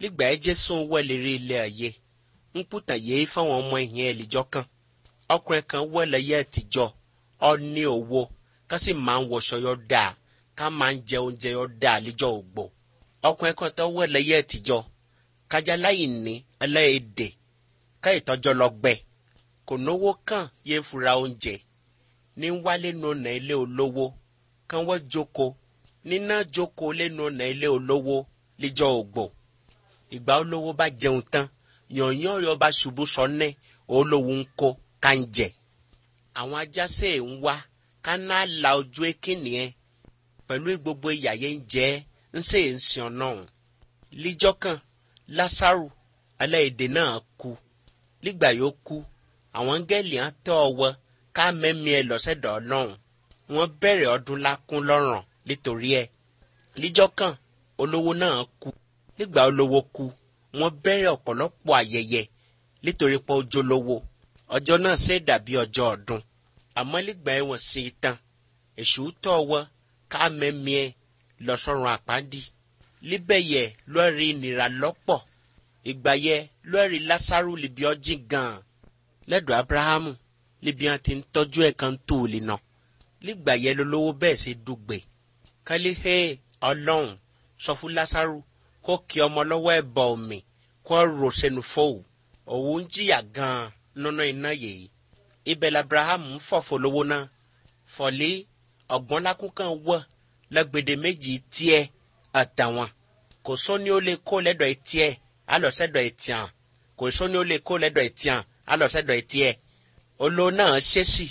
nígbà ẹ jésù wẹ̀lérí ilé ayé ń pùtà yéé fáwọn ọmọ ìyẹn ẹ̀lìjọ́ kan ọkùnrin kan wẹ̀lẹ̀ yẹ ẹ̀tìjọ́ ọ ní owó ká sì máa ń wọṣọ yọ dáa ká máa ń jẹ oúnjẹ yọ dáa líjọ́ ògbó ọkùnrin kan tó wẹ̀lẹ̀ yẹ ẹ̀tìjọ́ kájà láì ní ẹlẹ́ẹ̀dẹ̀ ká ìtọ́jọ́ lọ gbẹ kò náwó kàn yé ń fura oúnjẹ ní wálé nu ọ̀nà ilé olówó kán wọ́n jókòó níná jókòó lẹ́nu ọ̀nà ilé olówó líjọ́ ògbó ìgbà olówó bá jẹun tán yànyàn rẹ̀ ọba ṣubú sọ́nẹ́ olówó ń kó ká ń jẹ àwọn ajásẹ̀ ń wá ká náà la ojú ekínì ẹ pẹ̀lú gbogbo ìyàyé ń jẹ́ ń sè ń sìn ọ̀nà líjọ́ kan lásàrù aláìdè náà kú nígbà yóò kú àwọn gẹ́lì á tọ́ ọwọ́ ká mẹ́mí ẹ lọ́sẹ̀dọ̀ ọlọ́run wọ́n bẹ̀rẹ̀ ọdún lákún lọ́rùn nítorí ẹ̀ líjọ́ kan olówó náà kú nígbà olówó kú wọ́n bẹ̀rẹ̀ ọ̀pọ̀lọpọ̀ ayẹyẹ nítorí pé ó jólówó ọjọ́ náà ṣe dàbí ọjọ́ ọdún àmọ́ nígbà ẹ̀wọ̀n sí i tán èṣù tọ́ ọwọ́ ká mẹ́mí ẹ lọ́sọ̀rùn àpáńdì líbẹ̀ yẹ lọ́ọ̀rì ìnira lọ́pọ̀ ìgbà yẹ lọ́ọ̀rì lásàrù libi ọjìn gan-an lẹ́dọ̀ abrahamu libi wọn ti ń tọ́jú ẹ̀ kan tó o lè nà nígbà yẹ lólówó bẹ́ẹ̀ ṣe dùgbẹ̀ kálí hé ọlọ́run sọ fún lásàrù kó kí ọmọ lọ́wọ́ ẹ̀ bọ̀ omi kó rò sẹ́nu fóòwù òun ń jìyà gan-an nínú iná yìí ibẹ̀ labrahamu ń fọ̀fọ̀ lówó náà fọ̀lé ọ̀gbọ́n lákúnkàn wọ̀ lẹ́gbẹ̀dẹ̀ méjì tiẹ̀ àtàwọn kò sóni ó lè kó lẹ́dọ̀ tiẹ̀ alọ́sẹ̀dọ̀ tiẹ̀ kò sóni ó lè kó lẹ́dọ̀ tiẹ̀ alọ́sẹ̀dọ̀ tiẹ̀ olo náà ṣèṣì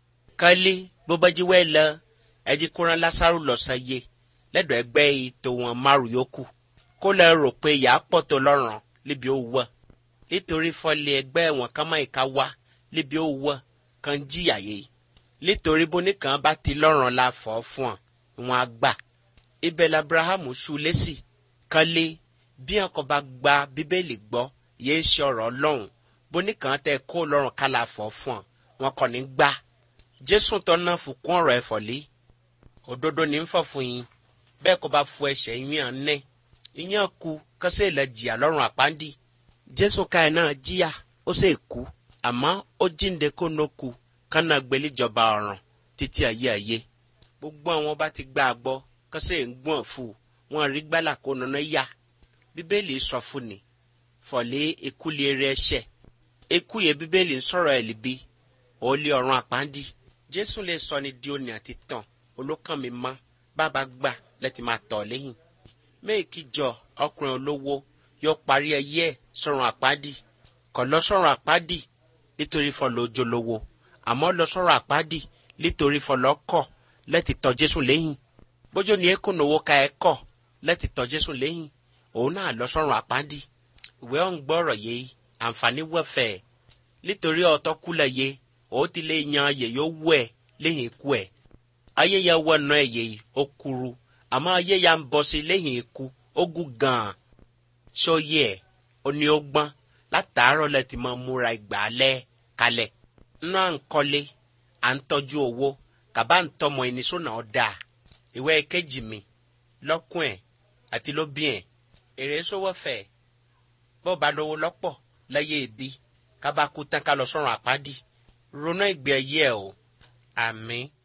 kálí bóbájí wẹ́ lọ ẹjí kóran lásàrò lọ́sàyé lẹ́dọ̀ ẹgbẹ́ ètò wọn márùn yòókù kó lẹ rò pé yà á pọ̀ tó lọ́rùn níbi ó wọ̀ nítorí fọlẹ̀ ẹgbẹ́ wọn kàn máa ìka wá níbi ó wọ̀ kàn jìyà yìí nítorí bóníkan bá ti lọ́rùn la fọ́ fún ọ wọn á gbà ibẹ̀ labrahamu ṣu lẹ́sì kálí bí wọn kò bá gba bíbélì gbọ́ yéé ṣe ọ̀rọ̀ ọlọ́run bóníkan tẹ kó lọ́rùn kálá fọ́ fún ọ wọn kò ní gbà jésù tó náà fún kún ọ̀rọ̀ ẹ̀fọ́lé òdodo ní ń fọ̀ fún yín bẹ́ẹ̀ kó bá fu ẹ̀ṣẹ̀ yín hàn nẹ́ ìyẹn ku kọ́sẹ́ ilẹ̀ jìyà lọ́rùn àpáńdì jésù káyọ̀ náà jìyà ó sì kú àmọ́ ó jíǹde kó nó ku kánà gbẹlẹ́jọba ọ̀ràn títí ayé ayé gbogbo àwọn bá ti gbà gbọ́ kọ́sẹ́ ń gbọ́n fún wọn rí gbálà kó nana yá bíbélì sọ fún ni fọ̀lé ikú lè rẹ ẹ̀ṣẹ̀ ikú yẹ bíbélì ń sọ̀rọ̀ ẹ̀ libi ó lé ọ̀run àpáńdì jésù lè sọ ni di òní àti tàn olókàn mi mọ́ bàbá gbà lẹ́tì máa tọ̀ lẹ́yìn méèkì jọ ọkùnrin olówó yóò parí ẹyẹ ẹ̀ sọ̀run àpáńdì kò lọ sọ̀run àpáńdì nítorí fọlọ́ ojúlówó àmọ́ lọ sọ̀run àpáńdì nítorí fọlọ́ kọ̀ lẹ́tì tọ̀ jésù lẹ́yìn bójú ni ekun nowó ka ẹ kọ̀ lẹ́tì tọ̀ jésù lẹ́yìn òun náà lọ sọ̀run àpáńdì ìwé ọ̀hún gbọ́rọ̀ yìí àǹfààní wẹ̀fẹ̀ nítorí ọ̀tọ́ kúlẹ̀ yé ó ti lè yan ayè yóò wú ẹ̀ lẹ́yìn ikú ẹ̀ ayé ya wọ ọ̀nà ẹ̀yẹ yìí ó kúrú àmọ́ ayé ya ń bọ̀ sí lẹ́yìn ikú ó gùn gan-an sóyè ẹ̀ ó ní ó gbọ́n látàárọ̀ lẹ́ ti máa múra ìgbà alẹ́ kalẹ̀ nínú à ń kọ́lé à ń tọ́jú owó kàbá ń tọmọ ẹni sónà ọ̀dà ìwé kejì mi lọ́kùn ẹ̀ àti lóbí ẹ̀ èrè sówó fẹ̀ bó ba lówó lọ́pọ̀ lẹ́yẹ ibi kábàkú tán ká lọ sọ́run àpáàdì ronú ìgbé ayé ẹ̀ o àmín.